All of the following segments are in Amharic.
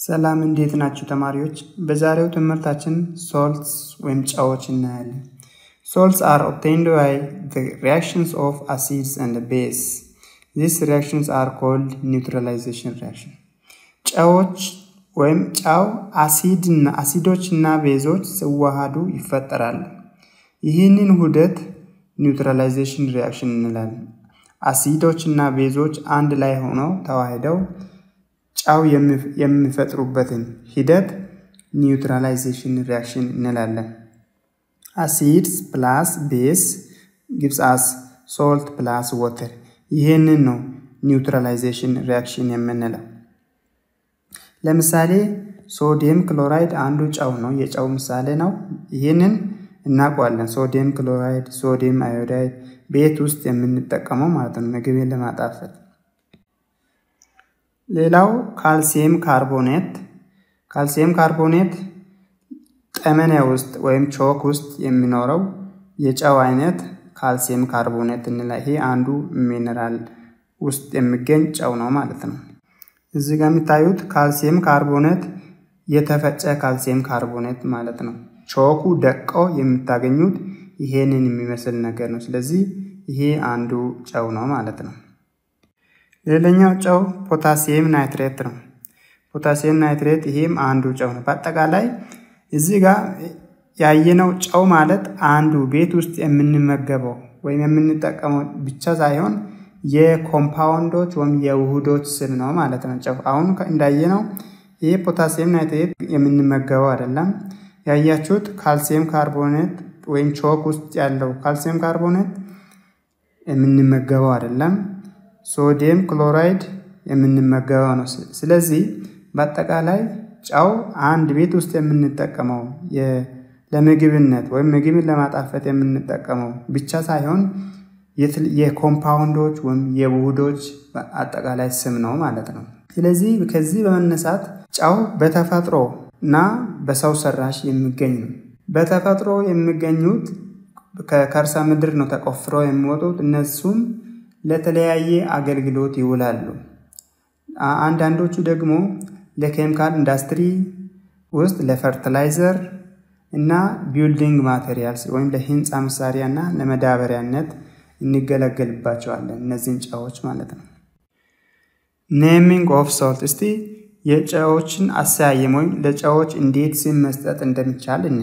ሰላም እንዴት ናችሁ ተማሪዎች? በዛሬው ትምህርታችን ሶልትስ ወይም ጨዎች እናያለን። ሶልትስ አር ኦብቴንድ ባይ ዘ ሪያክሽንስ ኦፍ አሲድስ ኤንድ ቤዝ ዚስ ሪያክሽንስ አር ኮልድ ኒውትራላይዜሽን ሪያክሽን። ጨዎች ወይም ጨው አሲድና አሲዶች እና ቤዞች ሲዋሃዱ ይፈጠራሉ። ይህንን ውህደት ኒውትራላይዜሽን ሪያክሽን እንላለን። አሲዶች እና ቤዞች አንድ ላይ ሆነው ተዋህደው ጨው የሚፈጥሩበትን ሂደት ኒውትራላይዜሽን ሪያክሽን እንላለን። አሲድስ ፕላስ ቤስ ጊቭስ አስ ሶልት ፕላስ ወተር። ይህንን ነው ኒውትራላይዜሽን ሪያክሽን የምንለው። ለምሳሌ ሶዲየም ክሎራይድ አንዱ ጨው ነው፣ የጨው ምሳሌ ነው። ይህንን እናውቀዋለን። ሶዲየም ክሎራይድ፣ ሶዲየም አዮዳይድ ቤት ውስጥ የምንጠቀመው ማለት ነው ምግብን ለማጣፈጥ። ሌላው ካልሲየም ካርቦኔት። ካልሲየም ካርቦኔት ጠመኔ ውስጥ ወይም ቾክ ውስጥ የሚኖረው የጨው አይነት ካልሲየም ካርቦኔት እንላ። ይሄ አንዱ ሚኔራል ውስጥ የሚገኝ ጨው ነው ማለት ነው። እዚህ ጋር የሚታዩት ካልሲየም ካርቦኔት የተፈጨ ካልሲየም ካርቦኔት ማለት ነው። ቾኩ ደቆ የምታገኙት ይሄንን የሚመስል ነገር ነው። ስለዚህ ይሄ አንዱ ጨው ነው ማለት ነው። ሌላኛው ጨው ፖታሲየም ናይትሬት ነው። ፖታሲየም ናይትሬት ይሄም አንዱ ጨው ነው። በአጠቃላይ እዚህ ጋር ያየነው ጨው ማለት አንዱ ቤት ውስጥ የምንመገበው ወይም የምንጠቀመው ብቻ ሳይሆን የኮምፓውንዶች ወይም የውህዶች ስም ነው ማለት ነው። ጨው አሁን እንዳየነው ይሄ ፖታሲየም ናይትሬት የምንመገበው አይደለም። ያያችሁት ካልሲየም ካርቦኔት ወይም ቾክ ውስጥ ያለው ካልሲየም ካርቦኔት የምንመገበው አይደለም። ሶዲየም ክሎራይድ የምንመገበው ነው። ስለዚህ በአጠቃላይ ጨው አንድ ቤት ውስጥ የምንጠቀመው ለምግብነት ወይም ምግብን ለማጣፈጥ የምንጠቀመው ብቻ ሳይሆን የኮምፓውንዶች ወይም የውህዶች አጠቃላይ ስም ነው ማለት ነው። ስለዚህ ከዚህ በመነሳት ጨው በተፈጥሮ እና በሰው ሰራሽ የሚገኝ ነው። በተፈጥሮ የሚገኙት ከከርሰ ምድር ነው ተቆፍረው የሚወጡት። እነሱም ለተለያየ አገልግሎት ይውላሉ። አንዳንዶቹ ደግሞ ለኬሚካል ኢንዱስትሪ ውስጥ ለፈርቲላይዘር እና ቢልዲንግ ማቴሪያልስ ወይም ለህንፃ መሳሪያ እና ለመዳበሪያነት እንገለገልባቸዋለን። እነዚህን ጨዎች ማለት ነው። ኔሚንግ ኦፍ ሶልት። እስቲ የጨዎችን አሰያየም ወይም ለጨዎች እንዴት ስም መስጠት እንደሚቻል እኔ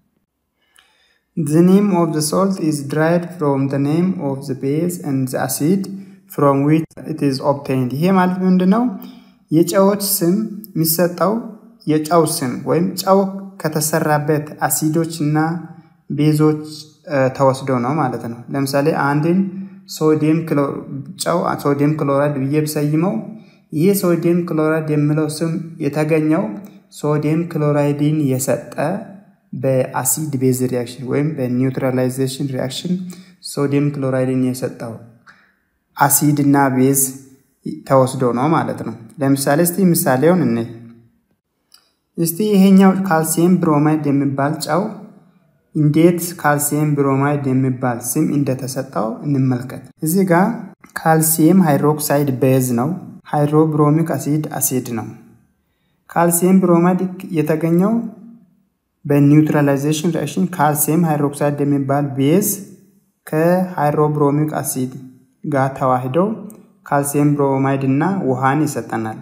The name of the salt is derived from the name of the base and the acid from which it is obtained። ይሄ ማለት ምንድን ነው? የጨዎች ስም የሚሰጠው የጨው ስም ወይም ጨው ከተሰራበት አሲዶች እና ቤዞች ተወስዶ ነው ማለት ነው። ለምሳሌ አንድን ሶዲየም ጨው ሶዲየም ክሎራይድ ብዬ ብሰይመው ይህ ሶዲየም ክሎራይድ የሚለው ስም የተገኘው ሶዲየም ክሎራይድን የሰጠ በአሲድ ቤዝ ሪያክሽን ወይም በኒውትራላይዜሽን ሪያክሽን ሶዲየም ክሎራይድን የሰጠው አሲድ እና ቤዝ ተወስዶ ነው ማለት ነው። ለምሳሌ እስቲ ምሳሌውን እኔ እስቲ ይሄኛው ካልሲየም ብሮማይድ የሚባል ጨው እንዴት ካልሲየም ብሮማይድ የሚባል ስም እንደተሰጠው እንመልከት። እዚህ ጋር ካልሲየም ሃይድሮክሳይድ ቤዝ ነው። ሃይድሮብሮሚክ አሲድ አሲድ ነው። ካልሲየም ብሮማይድ የተገኘው በኒውትራላይዜሽን ሪአክሽን ካልሲየም ሃይድሮክሳይድ የሚባል ቤዝ ከሃይድሮብሮሚክ አሲድ ጋር ተዋህደው ካልሲየም ብሮማይድ እና ውሃን ይሰጠናል።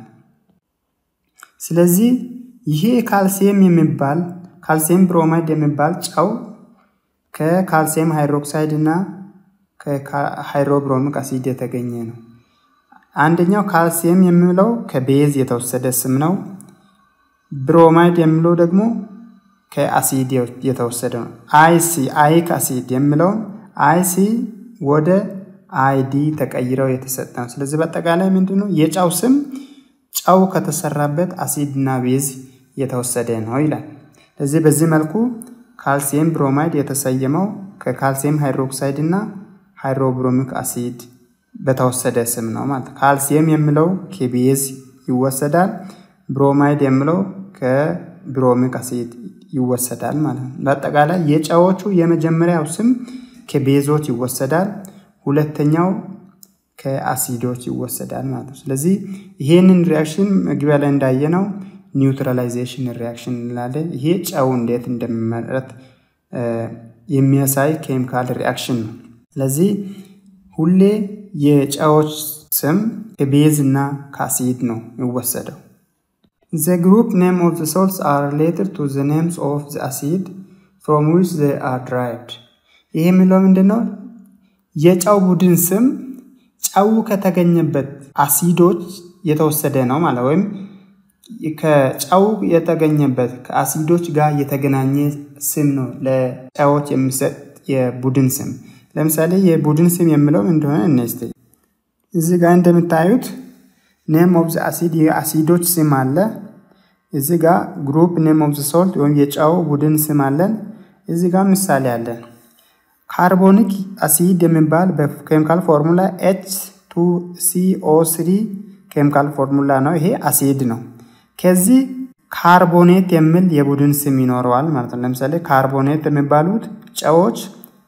ስለዚህ ይሄ ካልሲየም የሚባል ካልሲየም ብሮማይድ የሚባል ጨው ከካልሲየም ሃይድሮክሳይድ እና ከሃይድሮብሮሚክ አሲድ የተገኘ ነው። አንደኛው ካልሲየም የሚለው ከቤዝ የተወሰደ ስም ነው። ብሮማይድ የሚለው ደግሞ ከአሲድ የተወሰደ ነው። አይሲ አይክ አሲድ የሚለውን አይሲ ወደ አይዲ ተቀይረው የተሰጠ ነው። ስለዚህ በአጠቃላይ ምንድን ነው የጨው ስም ጨው ከተሰራበት አሲድ እና ቤዝ የተወሰደ ነው ይላል። ስለዚህ በዚህ መልኩ ካልሲየም ብሮማይድ የተሰየመው ከካልሲየም ሃይድሮክሳይድ እና ሃይድሮብሮሚክ አሲድ በተወሰደ ስም ነው ማለት ካልሲየም የሚለው ከቤዝ ይወሰዳል። ብሮማይድ የሚለው ከብሮሚክ አሲድ ይወሰዳል ማለት ነው። በአጠቃላይ የጨዎቹ የመጀመሪያው ስም ከቤዞች ይወሰዳል። ሁለተኛው ከአሲዶች ይወሰዳል ማለት ነው። ስለዚህ ይሄንን ሪያክሽን መግቢያ ላይ እንዳየነው ኒውትራላይዜሽን ሪያክሽን እንላለን። ይሄ ጨው እንዴት እንደሚመረት የሚያሳይ ኬሚካል ሪያክሽን ነው። ስለዚህ ሁሌ የጨዎች ስም ከቤዝ እና ከአሲድ ነው የሚወሰደው። ዘ ግሩፕ ኔም ኦፍ ዘ ሶልትስ አር ሪሌትድ ቱ ዘ ኔምስ ኦፍ ዘ አሲድ ፍሮም ዊች ዘ አር ድራይቭድ። ይሄ የሚለው ምንድን ነው? የጨው ቡድን ስም ጨው ከተገኘበት አሲዶች የተወሰደ ነው ማለት ወይም ከጨው የተገኘበት ከአሲዶች ጋር የተገናኘ ስም ነው ለጨዎች የሚሰጥ የቡድን ስም። ለምሳሌ የቡድን ስም የምለው እንደሆነ እነስቴ እዚህ ጋር እንደምታዩት ኔም ኦፍ ዘ አሲድ የአሲዶች ስም አለ። እዚህ ጋር ግሩፕ ኔም ኦፍ ዘ ሶልት ወይም የጨው ቡድን ስም አለን። እዚህ ጋር ምሳሌ አለን። ካርቦኒክ አሲድ የሚባል በኬሚካል ፎርሙላ ኤች ቱ ሲኦ ስሪ ኬሚካል ፎርሙላ ነው። ይሄ አሲድ ነው። ከዚህ ካርቦኔት የሚል የቡድን ስም ይኖረዋል ማለት ነው። ለምሳሌ ካርቦኔት የሚባሉት ጨዎች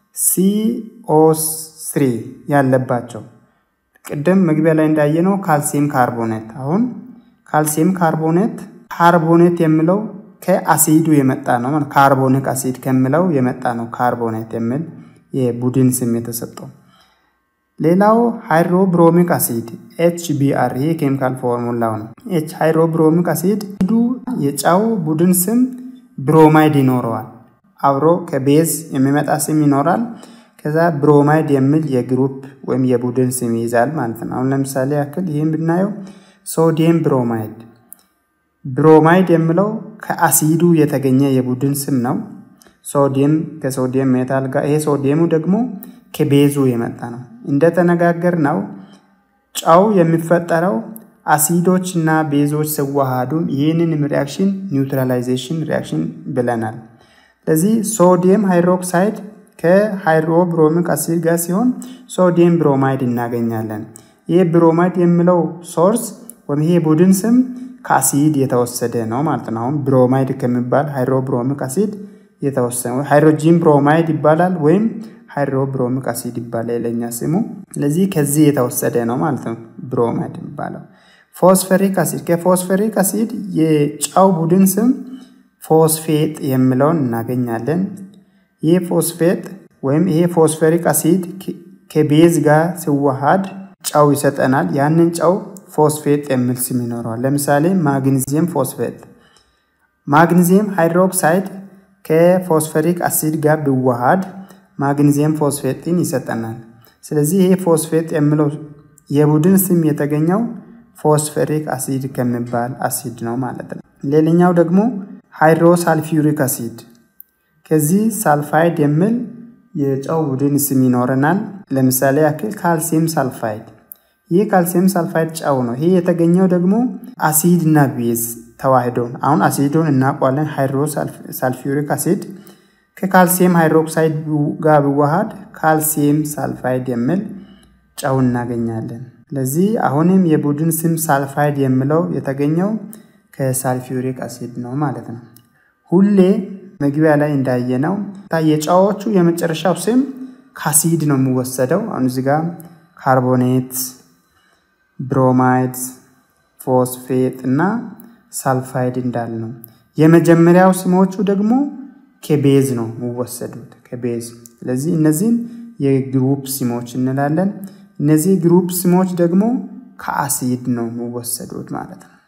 ሲኦ ስሪ ያለባቸው ቅድም መግቢያ ላይ እንዳየነው ካልሲየም ካርቦኔት። አሁን ካልሲየም ካርቦኔት ካርቦኔት የሚለው ከአሲዱ የመጣ ነው ማለት ካርቦኒክ አሲድ ከሚለው የመጣ ነው። ካርቦኔት የሚል የቡድን ስም የተሰጠው። ሌላው ሃይድሮብሮሚክ አሲድ ኤች ቢአር ይሄ ኬሚካል ፎርሙላው ነው። ኤች ሃይድሮብሮሚክ አሲድ ዱ የጨው ቡድን ስም ብሮማይድ ይኖረዋል። አብሮ ከቤዝ የሚመጣ ስም ይኖራል። ከዛ ብሮማይድ የሚል የግሩፕ ወይም የቡድን ስም ይይዛል ማለት ነው። አሁን ለምሳሌ ያክል ይህም ብናየው ሶዲየም ብሮማይድ። ብሮማይድ የሚለው ከአሲዱ የተገኘ የቡድን ስም ነው። ሶዲየም ከሶዲየም ሜታል ጋር ይሄ ሶዲየሙ ደግሞ ከቤዙ የመጣ ነው። እንደተነጋገር ነው ጨው የሚፈጠረው አሲዶች እና ቤዞች ሲዋሃዱ ይህንን ሪያክሽን ኒውትራላይዜሽን ሪያክሽን ብለናል። ስለዚህ ሶዲየም ሃይድሮክሳይድ ከሃይድሮብሮሚክ አሲድ ጋር ሲሆን ሶዲየም ብሮማይድ እናገኛለን። ይህ ብሮማይድ የሚለው ሶርስ ወይም ይሄ ቡድን ስም ከአሲድ የተወሰደ ነው ማለት ነው። አሁን ብሮማይድ ከሚባል ሃይድሮብሮሚክ አሲድ የተወሰነ ሃይድሮጂን ብሮማይድ ይባላል ወይም ሃይድሮብሮሚክ አሲድ ይባላል የለኛ ስሙ። ስለዚህ ከዚህ የተወሰደ ነው ማለት ነው ብሮማይድ የሚባለው። ፎስፈሪክ አሲድ ከፎስፈሪክ አሲድ የጨው ቡድን ስም ፎስፌጥ የሚለውን እናገኛለን። ይህ ፎስፌጥ ወይም ይሄ ፎስፈሪክ አሲድ ከቤዝ ጋር ሲዋሃድ ጨው ይሰጠናል። ያንን ጨው ፎስፌጥ የሚል ስም ይኖረዋል። ለምሳሌ ማግኒዚየም ፎስፌጥ። ማግኒዚየም ሃይድሮክሳይድ ከፎስፈሪክ አሲድ ጋር ቢዋሃድ ማግኒዚየም ፎስፌጥን ይሰጠናል። ስለዚህ ይሄ ፎስፌጥ የሚለው የቡድን ስም የተገኘው ፎስፈሪክ አሲድ ከሚባል አሲድ ነው ማለት ነው። ሌላኛው ደግሞ ሃይድሮሳልፊዩሪክ አሲድ ከዚህ ሳልፋይድ የሚል የጨው ቡድን ስም ይኖረናል። ለምሳሌ ያክል ካልሲየም ሳልፋይድ። ይህ ካልሲየም ሳልፋይድ ጨው ነው። ይህ የተገኘው ደግሞ አሲድ እና ቤዝ ተዋህዶ አሁን አሲዶን እናውቋለን። ሃይድሮሳልፊዩሪክ አሲድ ከካልሲየም ሃይድሮክሳይድ ጋር ቢዋሃድ ካልሲየም ሳልፋይድ የሚል ጨው እናገኛለን። ስለዚህ አሁንም የቡድን ስም ሳልፋይድ የሚለው የተገኘው ከሳልፊዩሪክ አሲድ ነው ማለት ነው። ሁሌ መግቢያ ላይ እንዳየነው የጨዎቹ የመጨረሻው ስም ከአሲድ ነው የሚወሰደው። አሁን እዚህ ጋር ካርቦኔት፣ ብሮማይድ፣ ፎስፌት እና ሳልፋይድ እንዳል ነው። የመጀመሪያው ስሞቹ ደግሞ ከቤዝ ነው የሚወሰዱት ከቤዝ። ስለዚህ እነዚህን የግሩፕ ስሞች እንላለን። እነዚህ ግሩፕ ስሞች ደግሞ ከአሲድ ነው የሚወሰዱት ማለት ነው።